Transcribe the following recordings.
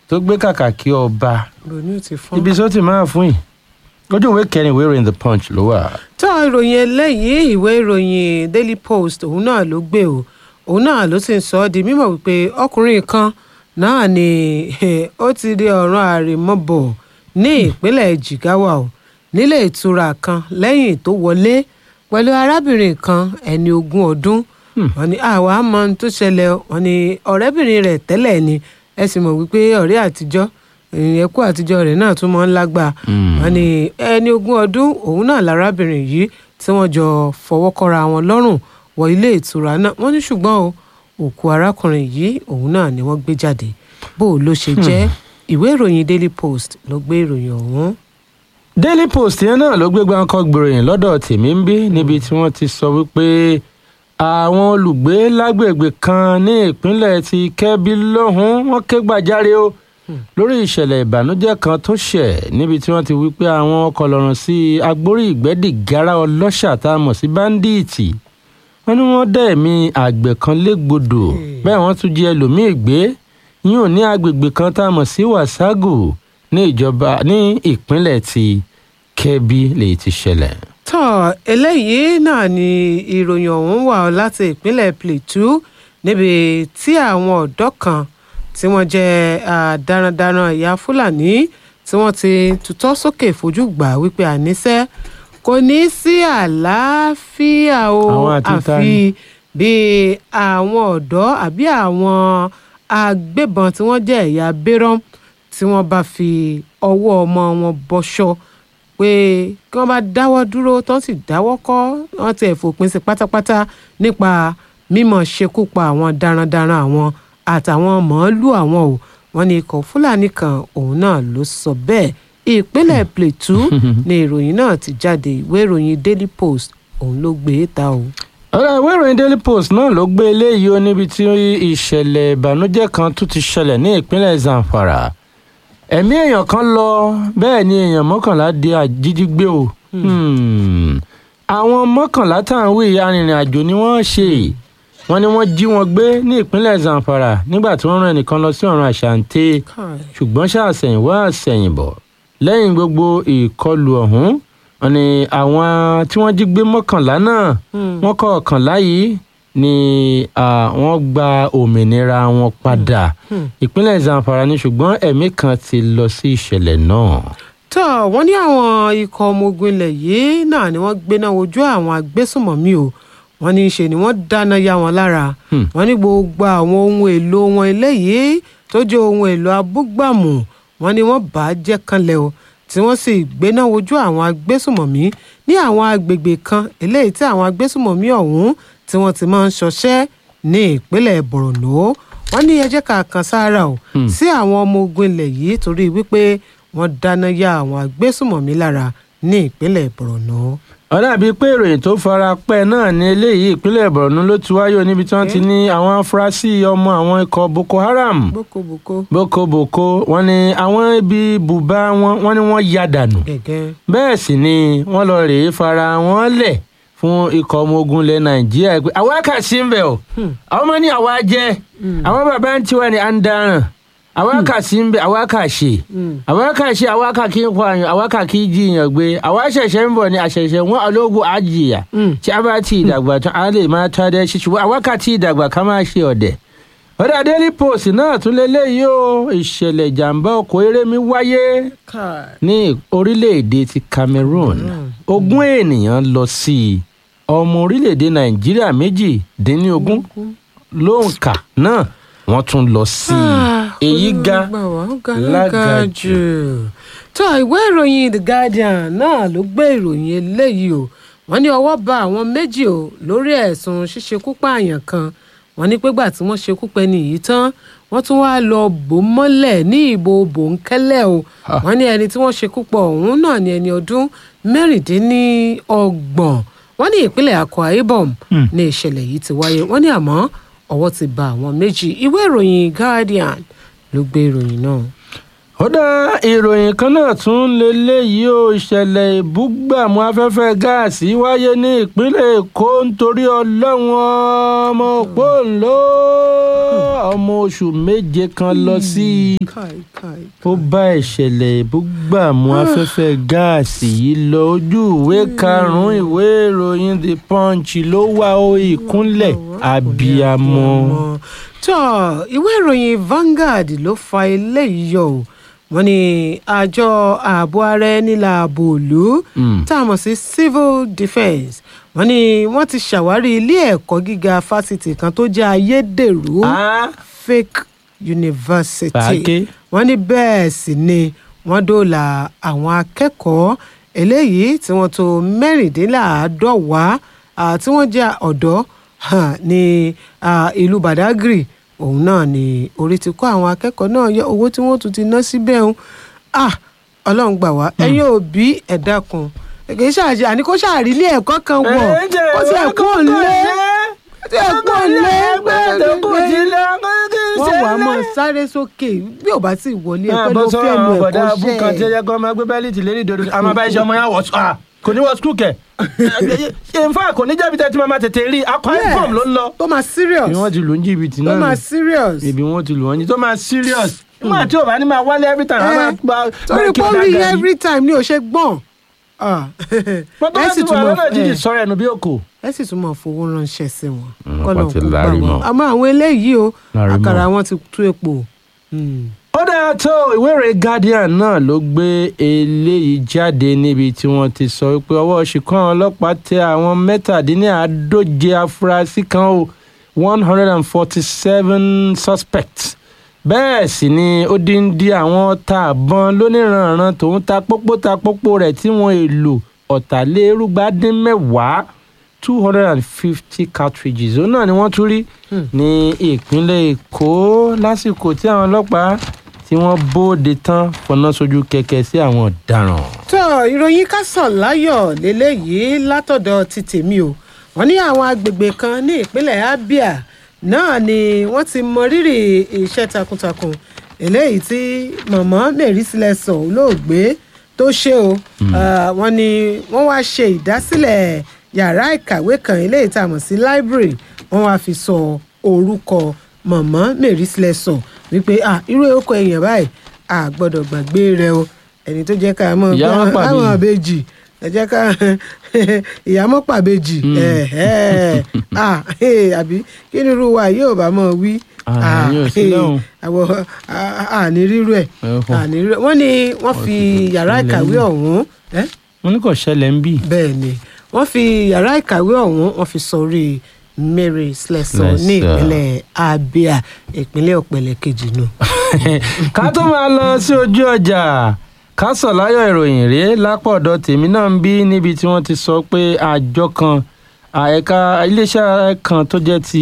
tó gbé kàkàkí ọba ronú ti fọ́n. ibi tó ti máa fún yìí ojú ìwé kẹrin ìwé ìròyìn the punch ló wà. tó ìròyìn eléyìí ìwé ìròyìn daily post òun náà ló gbé o òun náà ló sì ń sọ ọ́ di mímọ̀ wípé ọkùnrin kan náà ni ó ti di ọ̀ràn àrèmọ́bọ̀ ní ìpínlẹ̀ jigawa o nílé ìtura kan lẹ́yìn tó wọlé pẹ̀lú arábìnrin kan ẹni ogún ọdún wọn ni àwa mọ ohun tó ṣẹlẹ̀ wọn ni ọ̀rẹ́bìnrin rẹ̀ tẹ́lẹ̀ ni ẹ sì mọ̀ wípé ọ̀rẹ́ àtijọ́ ẹ̀kú àtijọ́ rẹ̀ náà tún mọ́ ń lágbà wọn ni ẹni ogún ọdún òun náà lárábìnrin yìí tí wọ́n jọ fọwọ́ kọ́ra wọn lọ́rùn wọ ilé ìtura náà wọ́n ní ṣùgbọ́n o òkú arákùnrin yìí òun náà ni wọ́n gbé jáde bó o ló ṣe jẹ́ ìwé ìròyìn daily post ló gbé ìròyìn ọ̀hún. daily post yẹn náà ló gbé gbáǹkọ gbèròyìn lọ́dọ̀ tèmi ń bí níbi tí wọ́n ti sọ wípé àwọn olùgbé lágbègbè kan ní ìpínlẹ̀ ti kẹ́bí lọ́hùn wọ́n ké gbàjáre o lórí ìṣẹ̀lẹ̀ ìbànújẹ́ kan tó ṣẹ̀ níbi tí wọ́n ti wí pé àwọn ọkọ̀ lọ́rùn sí agbórí ìgbẹ́dìgárá ọlọ́ṣà tá a mọ̀ sí báńdíìtì wọ́n ní wọ́n dá ẹ̀mí àgbẹ̀ kan légbodò bẹ́ẹ̀ wọ́n tún jí ẹlòmíì gbé yín ò ní agbègbè kan tá a mọ̀ sí wàságù ní ìjọba ní ìpínlẹ̀ ti kẹ́bí lèyí ti ṣẹlẹ̀. tọ́ eléyìí náà ni ìròyìn ọ̀hún wà láti ìpínlẹ̀ plateau níbi tí àwọn ọ̀dọ́ kan tí wọ́n jẹ́ darandaran ìyá fúlàní tí wọ́n ti tutọ́ sókè fojú gbà wípé àníṣe kò ní sí àlàáfíà o Àwọn àti ta àfi ni? bí àwọn ọ̀dọ́ àbí àwọn agbébọn tí wọ́n jẹ́ ẹ̀yà bérọ́m tí wọ́n bá fi ọwọ́ ọmọ wọn bọ́ṣọ pé kí wọ́n bá dáwọ́ dúró tó sì dáwọ́ kọ́ wọ́n ti fòpin sí pátápátá nípa mímọ̀ ṣekú pa àwọn darandaran àwọn àtàwọn màálù àwọn o wọ́n ní ikọ̀ fúlàní kan òun náà ló sọ bẹ́ẹ̀ ìpínlẹ̀ plateau ni ìròyìn náà ti jáde ìwé ìròyìn daily post òun ló gbé e ta o. ọ̀rọ̀ ìwé ìròyìn daily post náà ló gbé eléyìí ó níbi tí ìṣẹ̀lẹ̀ ìbànújẹ́ kan tún ti ṣẹlẹ̀ ní ìpínlẹ̀ zamfara ẹ̀mí èèyàn kan lọ bẹ́ẹ̀ ni èèyàn mọ́kànlá di àjíjígbé o Hmm. àwọn mọ́kànlá tá à ń wí arìnrìn àjò ni wọ́n ṣe wọ́n ní wọ́n jí wọn gbé ní ìpínlẹ̀ zamfara nígbà tí wọ́n rán ẹnìkan lọ sí ọ̀run àṣàǹtẹ̀ ṣùgbọ́n ṣàṣẹ̀yìnwá àṣẹ̀yìnbọ̀ lẹ́yìn gbogbo ìkọlù ọ̀hún wọ́n ní àwọn tí wọ́n jí gbé mọ́kànlá náà wọ́n kọ̀ọ̀kànlá yìí ni ah, wọ́n gba òmìnira wọn padà ìpínlẹ̀ zamfara ni ṣùgbọ́n ẹ̀mí kan ti lọ sí ìṣẹ̀lẹ̀ náà. tó wọ́n ní àwọn ikọ̀ ọmọ ogun ilẹ̀ yìí náà ni wọ́n gbéná wojú àwọn agbésùmọ̀mí o wọ́n ní í ṣe ni wọ́n dáná yá wọn lára Hmm. wọ́n ní gbogbo àwọn ohun èlò wọn eléyìí tó jẹ́ ohun èlò abúgbàmù wọ́n ní wọ́n bà á jẹ́ kanlẹ̀ o tí wọ́n sì gbéná wojú àwọn agbésùmọ̀mí ní àwọn agbègbè kan eléyìí tí àwọn agbésùmọ̀mí ọ̀hún tí wọ́n ti máa ń ṣọṣẹ́ ní ìpínlẹ̀ borno wọ́n ní ẹ jẹ́ ká kan sára o sí àwọn ọmọ ogun ilẹ̀ yìí torí wípé wọ́n dáná yá àwọn agbésùmọ̀mí lára ní ìpínlẹ̀ borno. ó dàbí pé ìròyìn tó fara pẹ́ náà ní eléyìí ìpínlẹ̀ borno ló ti wáyé níbi tí wọ́n ti ní àwọn afurasí ọmọ àwọn ikọ̀ boko haram bókobòko boko boko wọ́n ní àwọn ibi bùbá wọn wọ́n ní wọ́n ya dànù gẹ́gẹ́. bẹ́ẹ̀ sì ni wọ́n lọ rèé fara wọn lẹ̀ fún ikọ̀ ọmọ ogun ilẹ̀ nàìjíríà pé àwa kà sí ń bẹ̀ o àwọn ọmọ ní àwa jẹ́ àwọn bàbá ń tiwa ní à ń daràn àwa kà sí ń bẹ̀ àwa kà ṣe àwa kà ṣe àwa kà kí n pààyàn àwa kà kí jiyàn gbé àwa ṣẹ̀ṣẹ̀ ń bọ̀ ní àṣẹ̀ṣẹ̀ wọn ológun àjìyà tí a bá ti ìdàgbà tán a lè máa tọ́ adé ṣíṣe àwa kà ti ìdàgbà ká máa ṣe ọ̀dẹ̀ ọ̀dà daily post náà tún lélẹ́yìí o ìṣẹ̀lẹ̀ ìjàmbá ọkọ̀ erémi wáyé ní orílẹ̀-èdè ti cameroon ogún ènìyàn lọ sí i ọmọ orílẹ̀-èdè nàìjíríà méjì dín ní ogún lóǹkà náà wọ́n tún lọ sí i èyí ga lága jù. tó ìwé ìròyìn the guardian náà ló gbé ìròyìn eléyìí o wọ́n ní ọwọ́ bá àwọn méjì o lórí ẹ̀sùn ṣíṣekú pààyàn kan wọ́n ní pégbà tí wọ́n ṣekú pẹ́ni yìí tán wọ́n tún wá lọ bò mọ́lẹ̀ ní ìbò bòńkẹ́lẹ́ o wọ́n ní ẹni tí wọ́n ṣekú pọ̀ ọ̀hún náà ní ẹni ọdún mẹ́rìndínlọ́gbọ̀n wọ́n ní ìpínlẹ̀ akwa ibom ní ìṣẹ̀lẹ̀ yìí ti wáyé wọ́n ní àmọ́ ọwọ́ ti bá àwọn méjì ìwé ìròyìn guardian ló gbé ìròyìn náà. ó dá ìròyìn kan náà tún lélẹ́yìí ó ìṣẹ̀lẹ̀ ìbúgbàmù afẹ́fẹ́ gáàsì wáyé ní ìpínlẹ̀ èkó nítorí ọlọ́run ọmọ òpóǹló ọmọ oṣù méje kan lọ sí i káì káì ó bá ìṣẹ̀lẹ̀ ìbúgbàmù afẹ́fẹ́ gáàsì yìí lọ ojú ìwé karùn-ún ìwé ìròyìn the punch ló wà ó ìkúnlẹ̀ abiyamọ. tó ìwé ìròyìn Vanguard ló fa eléyìí yọ o wọ́n ní àjọ ààbò ara ẹni láàbò òlu Mm. tá a mọ̀ sí civil defence wọ́n ní wọ́n ti ṣàwárí ilé ẹ̀kọ́ gíga fásitì kan tó jẹ́ ayédèrú Ah, fake university Pàáké. wọ́n ní bẹ́ẹ̀ sì ni wọ́n dóòlà àwọn akẹ́kọ̀ọ́ eléyìí tí wọ́n tó mẹ́rìndínláàádọ́wàá ah, tí wọ́n jẹ́ ọ̀dọ́ ah, ní ah, ìlú Badagry òun náà ni orí ti kó àwọn akẹ́kọ̀ọ́ náà yọ owó tí wọ́n tún ti ná síbẹ̀ ń ah ọlọ́run gbà wá ẹ̀yin òbí ẹ dákun kì í ṣàṣe àní kó ṣàrí ilé ẹ̀kọ́ kan wọ̀ kó tiẹ̀ kó lé kó tiẹ̀ kó lé wọ́n wàá mọ̀ sáré sókè bí ò bá sì wọlé ẹ̀pẹ́ ló fẹ́ lu bọ̀dá ẹ̀kọ́ abúkan tí ṣẹ́ ẹ yẹ kó máa gbé bẹ́líìtì lérí ìdodo àmọ́ bá iṣẹ́ ọmọ yẹn wọ̀ ọ́ kò ní wọ skul kẹ̀ nfa kò ní jẹ́bi tẹ́tí máa tètè rí akọ Yes. ifom ló ń lọ. tó máa serious bí wọ́n ti lù ń jìbìtì tó náà máa nù. serious ibi wọ́n ti lù wọ́n ní tó máa serious nígbà tí ò bá ní máa wálé every time a máa Eh, gba torí pé ó rí every time ni ò ṣe gbọ́n Ah. pọ́tọ́ ẹ láti sì wà tún mọ̀ lọ́nà jíjì ẹ sọ̀rọ̀ ẹnu bí òkò. ẹ sì tún mọ̀ fowó ránṣẹ́ sí wọn Mm, kọ́nà wọ́n ti kó gbà lárí wọ́n mọ́. àmọ́ àwọn eléyìí o Lárí mọ́. àkàrà wọn ti tú epo. Hmm. ó dáa tó ìwé ìròyìn guardian náà ló gbé eléyìí jáde níbi tí wọ́n ti sọ pé ọwọ́ ṣìkan ọlọ́pàá tẹ àwọn mẹ́tàdínláàádóje afurasí kan o one hundred and forty-seven suspects bẹ́ẹ̀ sì ni ó dín dín àwọn ọta àbọn lóníranran tòun ta pópó ta pópó rẹ̀ tí wọ́n èlò ọ̀tàlérúgba dín mẹ́wàá two hundred and fifty cartridges òun náà ni wọ́n tún rí ní ìpínlẹ̀ èkó lásìkò tí àwọn ọlọ́pàá tí wọ́n bóde tán fọná sójú kẹ̀kẹ́ sí àwọn ọ̀daràn. tó ìròyìn kásán láyọ̀ lélẹ́yìí látọ̀dọ̀ ti tèmi o wọ́n ní àwọn agbègbè kan ní ìpínlẹ̀ abia náà ni wọ́n ti mọ rírì iṣẹ́ takuntakun eléyìí tí mọ̀mọ́ mary sílẹ̀sọ̀ olóògbé tó ṣe o Ah, wọ́n ní wọ́n wá ṣe ìdásílẹ̀ yàrá ìkàwé kan eléyìí tá a mọ̀ sí library wọ́n wá fi sọ orúkọ mọ̀mọ́ mary sílẹ̀sọ̀ wípé ah irú orúkọ èèyàn báyìí a gbọ́dọ̀ gbàgbé rẹ o ẹni tó jẹ́ ká mọ̀ Ìyá wọn pàbí. àwọn àbejì ẹ jẹ́ ká ìyàmọ́ pàbejì ẹ̀hẹ́. Ah, eh, àbí kí ni irú wa yóò bá mọ̀ wí Ah, yóò sí eh, lọ́hùn. àwọn àní rírú ẹ̀ Ẹ̀họ́. àní rírú ẹ̀ wọ́n ní wọ́n fi yàrá ṣẹlẹ̀ ìkàwé ní. ọ̀hún ẹ́ wọ́n ní kò ṣẹlẹ̀ ń bì. bẹ́ẹ̀ ni wọ́n fi yàrá ìkàwé ọ̀hún wọ́n fi sọrí Mary Slessor ní Slessor. ìpínlẹ̀ Abia ìpínlẹ̀ ọ̀pẹ̀lẹ̀ kejì nù. ká tó máa lọ sí ojú ọjà ká sọ láyọ̀ ìròyìn rèé lápọ̀dọ̀ tèmi náà ń bí níbi tí wọ́n ti sọ pé àjọ kan àyẹ̀ká iléeṣẹ́ kan tó jẹ́ ti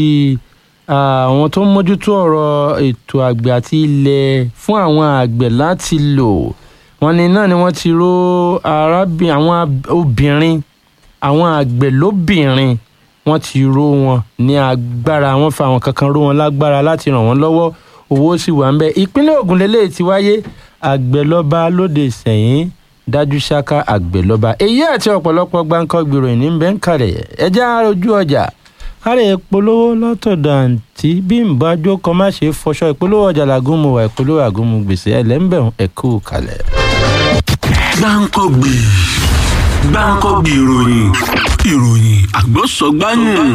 àwọn tó ń mójútó ọ̀rọ̀ ètò àgbẹ̀ àti ilẹ̀ fún àwọn àgbẹ̀ láti lò wọ́n ní náà ni wọ́n ti ró arábìnrin àwọn ab- obìnrin àwọn àgbẹ̀ lóbìnrin wọ́n ti ró wọn ní agbára wọ́n fa àwọn kankan ró wọn lágbára láti ràn wọ́n lọ́wọ́ owó sì wà ń bẹ ìpínlẹ̀ Ògùn lélẹ́yìí ti wáyé àgbẹ̀lọ́ba lóde sẹ́yìn dájú ṣáká àgbẹ̀lọ́ba èyí àti ọ̀pọ̀lọpọ̀ gbáǹkọ́ gbèròyìn ní bẹ́ẹ̀ ń kalẹ̀ ẹjẹ́ ojú ọjà kárẹ̀ ìpolówó lọ́tọ̀dọ̀ àǹtí bí n bá jókòó má ṣe fọṣọ ìpolówó ọjà làgùnmu wà ìpolówó àgùnmu gbèsè ẹlẹ́ńbẹ̀rún ẹ̀kú kalẹ̀. gbáǹkọ́gbì gbáǹkọ́gbì ìròyìn ìròyìn àgbọ̀sọ̀gbáyùn.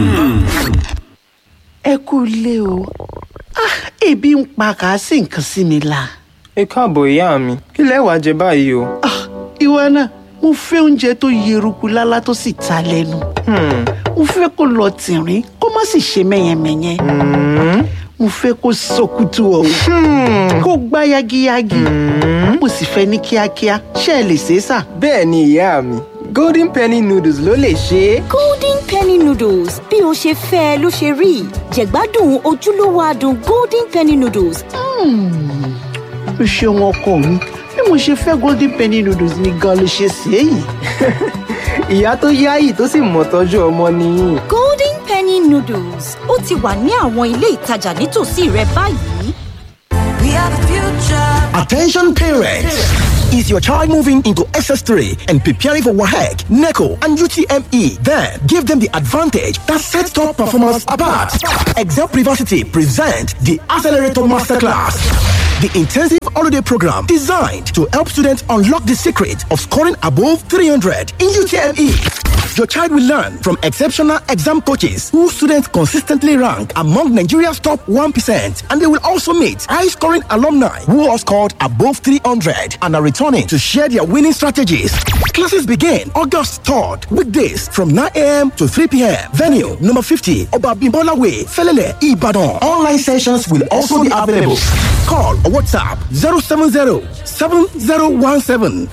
ẹ kú ilé o Ah, ebi ń pa kà á sí nǹkan sí mi la. ẹ káàbọ̀ ìyá mi kí lẹ wàá jẹ báyìí o. Ah, ìwọ náà mo fẹ́ oúnjẹ tó yeruku lálá tó sì ta lẹ́nu. Hmm, mo fẹ́ kó lọ tìrín kó má sì ṣe mẹ́yẹmẹ́yẹ. hmm, mo fẹ́ kó sọkútù ọ̀hún kó gbá yagiyagi. mo sì fẹ́ ní kíákíá ṣé ẹ lè ṣe é sà. bẹ́ẹ̀ ni ìyá mi golden penny noodles ló lè ṣe é. golden penny noodles bí o ṣe fẹ́ ẹ ló ṣe rí jẹ̀gbádùn ojúlówó adùn golden penny noodles o ṣeun ọkọ mi bí mo ṣe fẹ́ golden penny noodles ni gan ló ṣe ṣe é yìí. ìyá tó yáyì tó sì mọ̀ tọ́jú ọmọ nìyí. golden penny noodles ó ti wà ní àwọn ilé ìtajà nítòsí rẹ báyìí. We Attention parents! Is your child moving into SS3 and preparing for WAHEC, NECO, and UTME? Then give them the advantage that sets top performance apart. Excel Privacy present the Accelerator Masterclass. The intensive holiday program designed to help students unlock the secret of scoring above 300 in UTME. Your child will learn from exceptional exam coaches who students consistently rank among Nigeria's top 1%. And they will also meet high scoring alumni who have scored above 300 and are returning to share their winning strategies. Classes begin August 3rd, weekdays from 9 a.m. to 3 p.m. Venue number 50, Obabimbola Way, Felele, Ibadan. Online sessions will also be available. Call or WhatsApp 070 7017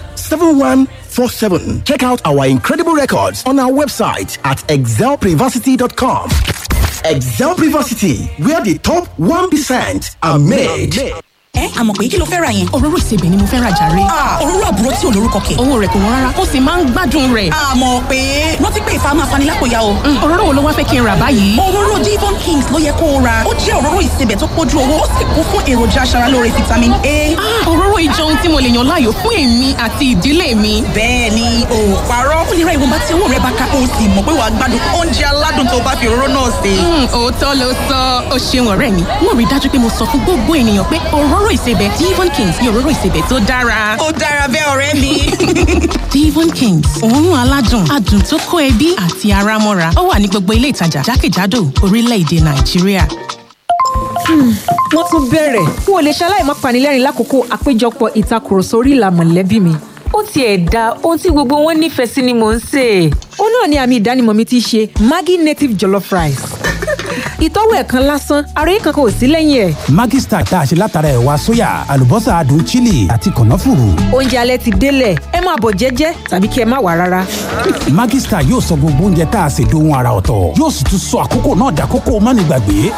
7147. Check out our incredible records on our website at excelprivacity.com. Excel Privacity, where the top 1% are made. ẹ àmọ̀ pé kí ló fẹ́ ra yẹn. òróró ìsebẹ̀ ni mo fẹ́ ra jàre. òróró àbúrò tí ò lórúkọ kẹ̀. owó rẹ̀ kò wọ́n rárá ó sì máa ń gbádùn rẹ̀. àmọ̀ pé rántí pé ìfà máa fani lápòyà o. òróró wo ló wá fẹ́ kí n rà báyìí. òróró Devon Kings ló yẹ kó o ra ó jẹ́ òróró ìsebẹ̀ tó pójú owó ó sì kún fún èròjà aṣaralóore vitamin A. òróró ìjọ ohun tí mo lè yàn láàyò fún èmi àti ìdílé mi. bẹ́ẹ̀ ni o ò parọ́ ó lè ra ìwọ̀nba tí owó rẹ bá ká o sì mọ̀ pé wàá gbádùn oúnjẹ aládùn tó bá fi òróró náà sè. òótọ́ ló sọ ó ṣeun ọ̀rẹ́ mi wọ́n rí dájú pé mo sọ fún gbogbo ènìyàn pé òróró ìsebẹ̀ Devon Kings ni òróró ìsebẹ̀ tó dára. ó dára bẹ́ẹ̀ ọ̀rẹ́ mi. Devon Kings òórùn aládùn adùn tó kó ẹbí àti ara mọ́ra ó wà ní gbogbo ilé ìtajà jákèjádò orílẹ̀-èdè Nàìjíríà. wọ́n tún bẹ̀rẹ̀ n ò lè ṣaláì má panilẹ́rìn lákòókò àpéjọpọ̀ ìtakùrọ̀sọ orí ìlà mọ̀lẹ́bí mi. ó tiẹ̀ da ohun tí gbogbo wọn nífẹ̀ẹ́ sí ni mò ń sè é. ó náà ni àmì ìdánimọ̀ mi ti ṣe Maggi native jollof rice. ìtọ́wò ẹ̀ kan lásán ara yìí kankan ò sí lẹ́yìn ẹ̀. Maggi Star tá a ṣe látara ẹ̀wà sóyà àlùbọ́sà adùn chili àti kànáfùrù. oúnjẹ alẹ́ ti délẹ̀ ẹ máa bọ̀ jẹ́jẹ́ tàbí kí ẹ má wà rárá. Maggi Star yóò sọ gbogbo oúnjẹ tá a ṣe dohun ara ọ̀tọ̀ yóò sì tún sọ àkókò náà dàkókò mánigbàgbé.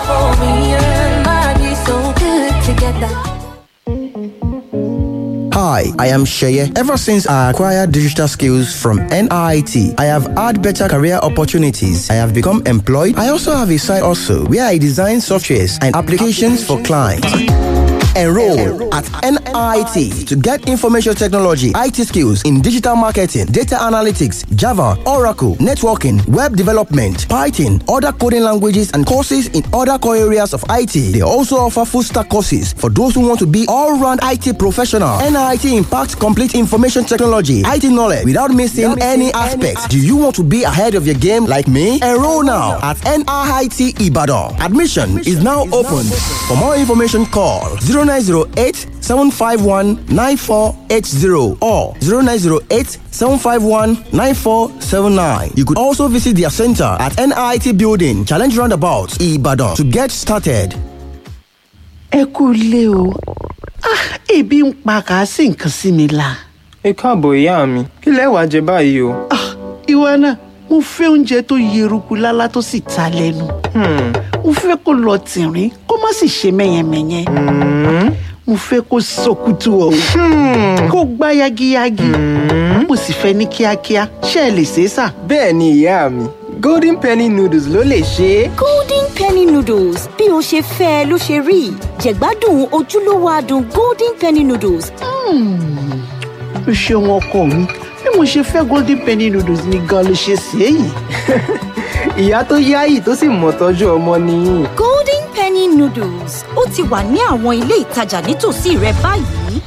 Hi, I am Sheye. Ever since I acquired digital skills from NIT, I have had better career opportunities. I have become employed. I also have a side also where I design softwares and applications for clients. Enroll at NIT to get information technology, IT skills in digital marketing, data analytics, Java, Oracle, networking, web development, Python, other coding languages, and courses in other core areas of IT. They also offer full stack courses for those who want to be all round IT professional. NIT impacts complete information technology, IT knowledge without missing any aspects. Do you want to be ahead of your game like me? Enroll now at NIT Ibadan. Admission is now open. For more information, call 0908 751 9480 or 0908 751 9479. You could also visit their center at NIT Building, Challenge Roundabout, Ibadan to get started. ẹ kú ilé o Ah, ebi ń pa kà á sí nǹkan sí mi la. ẹ káàbọ̀ ìyá mi kí lẹ wàá jẹ báyìí o. ìwọ náà mo fẹ́ oúnjẹ tó yeruku lálá tó sì ta lẹ́nu. mo fẹ́ kó lọ tìrín kó má sì ṣe mẹ́yẹmẹ́yẹ. mo fẹ́ kó sọkútù ọ̀hún kó gbá yagiyagi. mo sì fẹ́ ní kíákíá ṣé ẹ lè ṣe é sà. bẹ́ẹ̀ ni ìyá mi golden penny noodles ló lè ṣe é. golden penny noodles bí o ṣe fẹ́ ẹ ló ṣe rí jẹ̀gbádùn ojúlówó adùn golden penny noodles. o ṣeun ọkọ mi bí mo ṣe fẹ́ golden penny noodles ni gan ló ṣe ṣe é yìí. ìyá tó yáyì tó sì mọ̀ tọ́jú ọmọ nìyí. golden penny noodles ó ti wà ní àwọn ilé ìtajà nítòsí rẹ báyìí.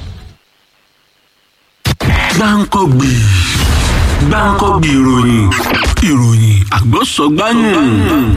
gbáǹkọ́gbì gbáǹkọ́gbì ìròyìn ìròyìn àgbọ̀sọ̀gbáyùn.